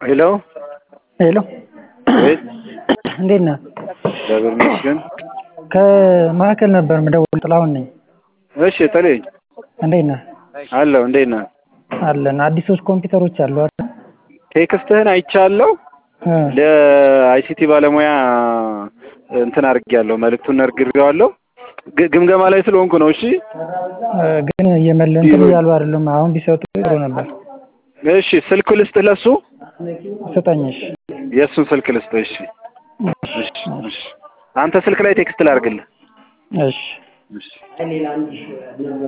ሄሎ ሄሎ ቤት እንዴት ነህ? እግዚአብሔር ይመስገን። ከማዕከል ነበር የምደውል ጥላሁን ነኝ። እሺ ጥልኝ እንዴት ነህ? አለሁ። እንዴት ነህ? አለን። አዲሶች ኮምፒውተሮች አሉ አይደል? ቴክስትህን አይቻለሁ። እ ለአይሲቲ ባለሙያ እንትን አድርጌያለሁ፣ መልእክቱን ነግሬዋለሁ። ግ- ግምገማ ላይ ስለሆንኩ ነው። እሺ እ ግን እየመለ እንትን እያሉ አይደለም። አሁን ቢሰጡ ጥሩ ነበር። እሺ፣ ስልክ ልስጥህ ለሱ፣ ስጠኝሽ። የእሱን ስልክ ልስጥህ። እሺ እሺ እሺ። አንተ ስልክ ላይ ቴክስት ላድርግልህ። እሺ እሺ